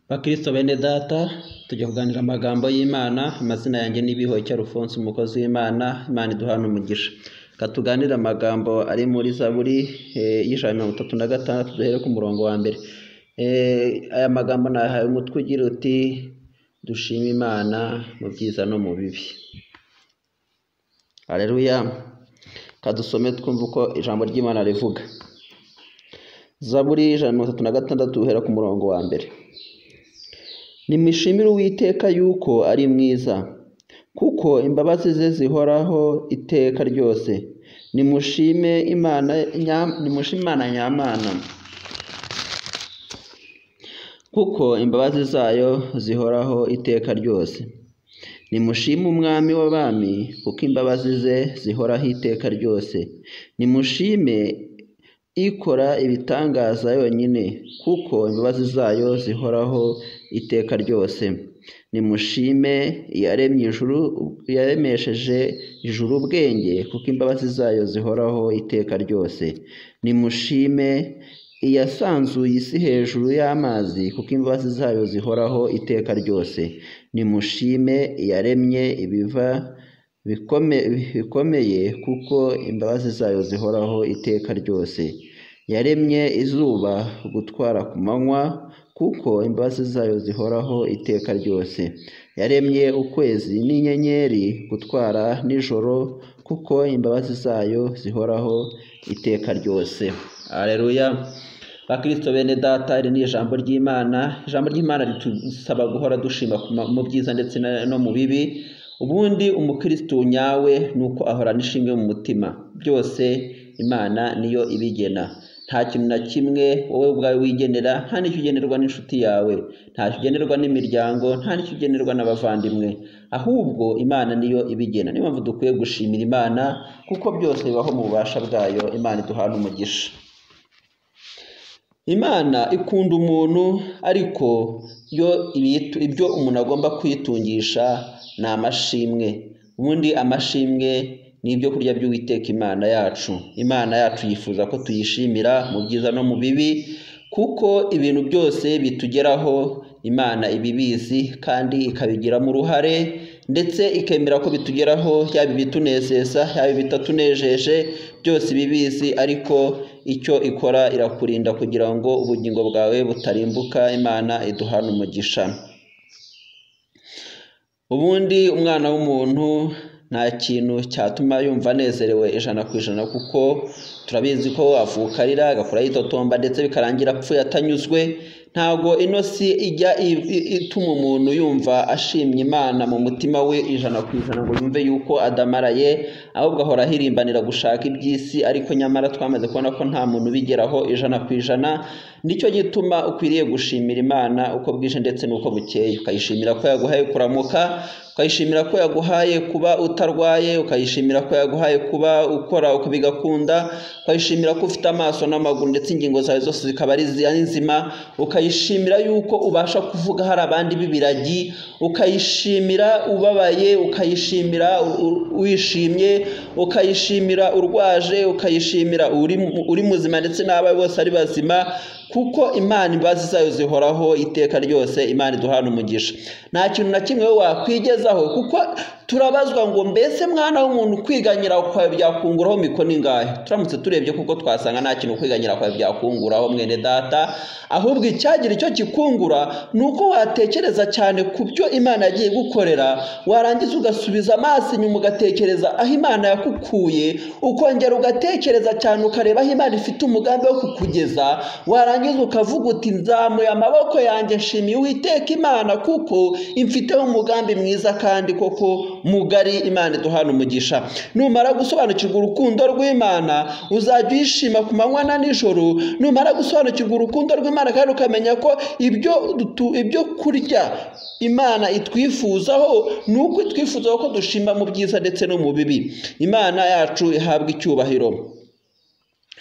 Bakristo bene data tujya kuganira amagambo y'Imana amazina yanjye ni Bihoke Alphonse umukozi w'Imana Imana iduhana umugisha reka tuganire amagambo ari muri Zaburi eh, y'ijana na mirongo itatu na gatandatu duhere ku murongo wa mbere Eh, aya magambo nahaye umutwe ugira uti dushime Imana mu byiza no mu bibi Haleluya kadusome twumve uko ijambo ry'Imana rivuga Zaburi y'ijana na mirongo itatu na gatandatu duhera ku murongo wa mbere nimushimire uwiteka yuko ari mwiza kuko imbabazi ze zihoraho iteka ryose nimushime imana nya- nimushime imana nyamana kuko imbabazi zayo zihoraho iteka ryose nimushime umwami w'abami kuko imbabazi ze zihoraho iteka ryose nimushime ikora ibitangaza yonyine kuko imbabazi zayo zihoraho iteka ryose nimushime iyaremye ijuru yaremesheje ijuru ubwenge kuko imbabazi zayo zihoraho iteka ryose nimushime iyasanzuye isi hejuru y'amazi kuko imbabazi zayo zihoraho iteka ryose nimushime iyaremye ibiva bikome- bikomeye kuko imbabazi zayo zihoraho iteka ryose yaremye izuba gutwara ku manywa kuko imbabazi zayo zihoraho iteka ryose yaremye ukwezi n'inyenyeri gutwara nijoro kuko imbabazi zayo zihoraho iteka ryose aleluya bakristo bene data iri ni ijambo ry'imana ijambo ry'imana ritusaba guhora dushima ku ma- mu byiza ndetse na- no mu bibi ubundi umukristo nyawe ni uko ahorana ishimwe mu mutima byose imana niyo ibigena nta kintu na kimwe wowe ubwawe wigenera nta n'icyo ugenerwa n'inshuti yawe nta cyo ugenerwa n'imiryango nta n'icyo ugenerwa n'abavandimwe ahubwo imana niyo ibigena niyo mpamvu dukwiye gushimira imana kuko byose bibaho mu bubasha bwayo imana iduhana umugisha imana ikunda umuntu ariko yo ibitu- ibyo umuntu agomba kwitungisha ni amashimwe ubundi amashimwe ni ibyo kurya by'uwiteka imana yacu imana yacu yifuza ko tuyishimira mu byiza no mu bibi kuko ibintu byose bitugeraho imana ibibizi kandi ikabigiramo uruhare ndetse ikemera ko bitugeraho yaba ibitunezeza yaba ibitatunejeje byose ibibizi ariko icyo ikora irakurinda kugira ngo ubugingo bwawe butarimbuka imana iduhana umugisha ubundi umwana w'umuntu nta kintu cyatuma yumva anezerewe ijana ku ijana kuko turabizi ko avuka arira agakura yitotomba ndetse bikarangira apfuye atanyuzwe ntabwo ino si ijya i- i- ituma umuntu yumva ashimye imana mu mutima we ijana ku ijana ngo yumve yuko adamaraye ahubwo ahora ahirimbanira gushaka iby'isi ariko nyamara twamaze kubona ko nta muntu ubigeraho ijana ku ijana nicyo gituma ukwiriye gushimira imana uko bwije ndetse n'uko bukeye ukayishimira ko yaguhaye kuramuka ukayishimira ko yaguhaye kuba utarwaye ukayishimira ko yaguhaye kuba ukora ukabigakunda ukayishimira ko ufite amaso n'amaguru ndetse ingingo zawe zose zikaba ari zi- ari nzima ukayishimira yuko ubasha kuvuga hari abandi b'ibiragi ukayishimira ubabaye ukayishimira u- u- wishimye ukayishimira urwaje ukayishimira uri mu- uri muzima ndetse n'abawe bose ari bazima kuko imana imbabazi zayo zihoraho iteka ryose imana iduhana umugisha nta kintu na kimwe wowe wakwigezaho kuko turabazwa ngo mbese mwana w'umuntu kwiganyira kwawe byakunguraho mikoni ingahe turamutse turebye kuko twasanga nta kintu kwiganyira kwawe byakunguraho mwene data ahubwo icyagira icyo kikungura ni uko watekereza cyane ku byo imana yagiye gukorera warangiza ugasubiza amaso inyuma ugatekereza aho imana yakukuye ukongera ugatekereza cyane ukareba aho imana ifite umugambi wo kukugeza warangiza ukavuga uti nzamuye amaboko yanjye nshimiye uwiteka imana kuko imfiteho umugambi mwiza kandi koko mugari imana iduhana umugisha numara gusobanukirwa urukundo rw'imana uzajya uyishima ku manywa na nijoro numara gusobanukirwa urukundo rw'imana kandi ukamenya ko ibyo dutu- ibyo kurya imana itwifuzaho ni uko itwifuzaho ko dushima mu byiza ndetse no mu bibi imana yacu ihabwa icyubahiro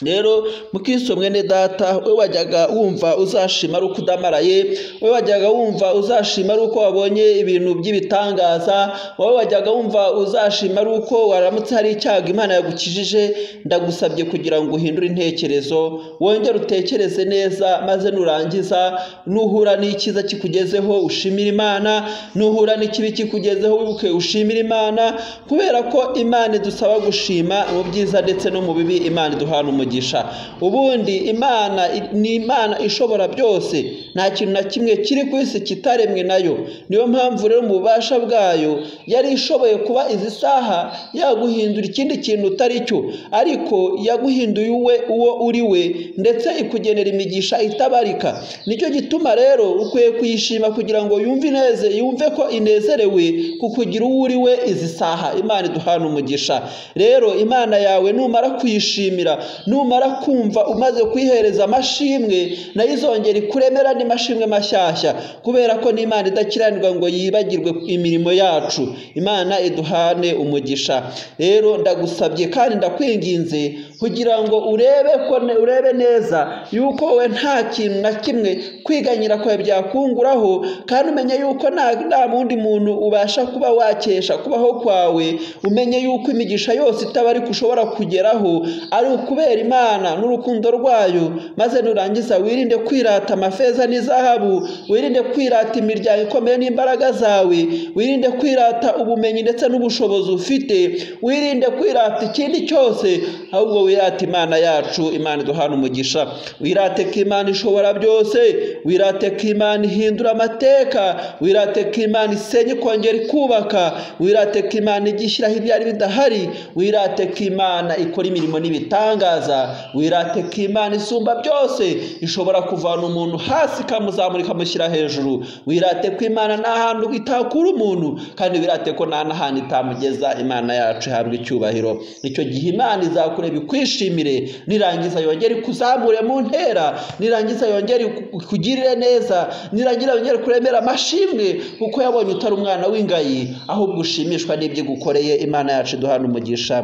rero mukristo mwene data we wajyaga wumva uzashima ari uko udamaraye we wajyaga wumva uzashima ari uko wabonye ibintu by'ibitangaza wowe wajyaga wumva uzashima ari uko waramutse hari icyago imana yagukijije ndagusabye kugira ngo uhindure intekerezo wongere utekereze neza maze nurangiza nuhura n'icyiza kikugezeho ushimire imana nuhura n'ikibi kikugezeho wibuke ushimire imana kubera ko imana idusaba gushima mu byiza ndetse no mu bibi imana iduhana umugisha umugisha ubundi imana ni imana ishobora byose nta kintu na kimwe kiri ku isi kitaremwe nayo niyo mpamvu rero mu bubasha bwayo yari ishoboye kuba izi saha yaguhindura ikindi kintu utari cyo ariko yaguhinduye uwe uwo uri we ndetse ikugenera imigisha itabarika nicyo gituma rero ukwiye kuyishima kugira ngo yumve ineze yumve ko inezerewe kukugira uwo uri we izi saha imana iduhana umugisha rero imana yawe numara kuyishimira numara kumva umaze kwihereza amashimwe nayo izongera ikuremera n'imashimwe mashyashya kubera ko n'imana idakiranirwa ngo yibagirwe imirimo yacu imana iduhane umugisha rero ndagusabye kandi ndakwinginze kugira ngo urebe ko urebe neza yuko wowe nta kintu na kimwe kwiganyira kwawe byakunguraho kandi umenye yuko nta wundi muntu ubasha kuba wakesha kubaho kwawe umenye yuko imigisha yose itabarika ushobora kugeraho ari ukubera imana n'urukundo rwayo maze nurangiza wirinde kwirata amafeza n'izahabu wirinde kwirata imiryango ikomeye n'imbaraga zawe wirinde kwirata ubumenyi ndetse n'ubushobozi ufite wirinde kwirata ikindi cyose ahubwo wirate imana yacu imana iduhana umugisha wirate ko imana ishobora byose wirate ko imana ihindura amateka wirate ko imana isenya ikongera ikubaka wirate ko imana igishyiraho ibyari bidahari wirate ko imana ikora imirimo n'ibitangaza wirate ko imana isumba byose ishobora kuvana umuntu hasi ikamuzamura ikamushyira hejuru wirate ko imana nta hantu itakura umuntu kandi wirate ko nta n'ahantu itamugeza imana yacu ihabwa icyubahiro icyo gihe imana izakureba ikwishimire nirangiza yongere ikuzamure mu ntera nirangiza yongere ikugirire neza nirangira yongere kuremera amashimwe kuko yabonye utari umwana w'ingayi ahubwo ushimishwa n'ibyo igukoreye imana yacu iduhana umugisha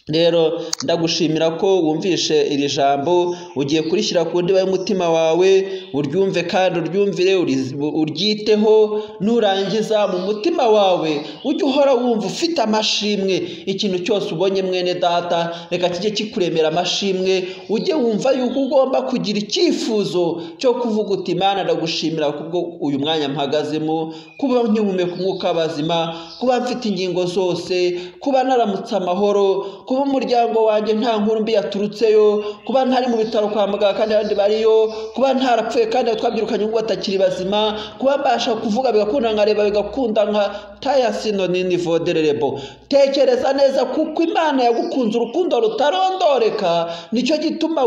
rero ndagushimira ko wumvishe iri jambo ugiye kurishyira ku ndiba y'umutima wawe uryumve kandi uryumvire uryiteho nurangiza mu mutima wawe ujye uhora wumva ufite amashimwe ikintu cyose ubonye mwene data reka kijye kikuremera amashimwe ujye wumva yuko ugomba kugira icyifuzo cyo kuvuga uti imana ndagushimira kubwo uyu mwanya mpagazemo kuba nkihumeka umwuka w'abazima kuba mfite ingingo zose kuba naramutse amahoro kuba kuba umuryango wanjye nta nkuru mbi yaturutseyo kuba ntari mu bitaro kwa muganga kandi abandi bariyo kuba ntarapfuye kandi twabyirukanye ubwo batakiri bazima kuba mbasha kuvuga bigakunda nkareba bigakunda nka tayasino nini vodererebo tekereza neza kuko imana yagukunze urukundo rutarondoreka nicyo gituma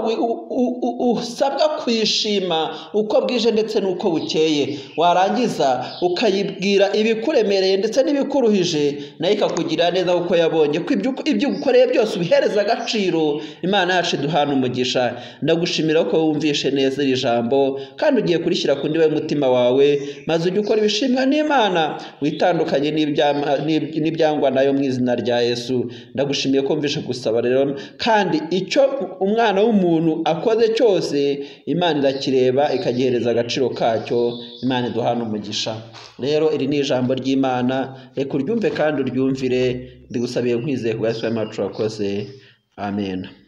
usabwa kuyishima uko bwije ndetse n'uko bukeye warangiza ukayibwira ibikuremereye ndetse n'ibikuruhije nayo ikakugirira neza kuko yabonye ko ibyo ukoreye byose ubihereza agaciro imana yacu iduhana umugisha ndagushimira ko wumvishe neza iri jambo kandi ugiye kurishyira ku ndiba y'umutima wawe maze ujye ukora ibishimwa n'imana witandukanye n'ibyangwa nayo mu izina rya yesu ndagushimiye ko wumvishe gusaba rero kandi icyo umwana w'umuntu akoze cyose imana irakireba ikagihereza agaciro kacyo imana iduhana umugisha rero iri ni ijambo ry'imana reka uryumve kandi uryumvire ndigusabiye nkwizeye ku gasozi wacu wakoze amen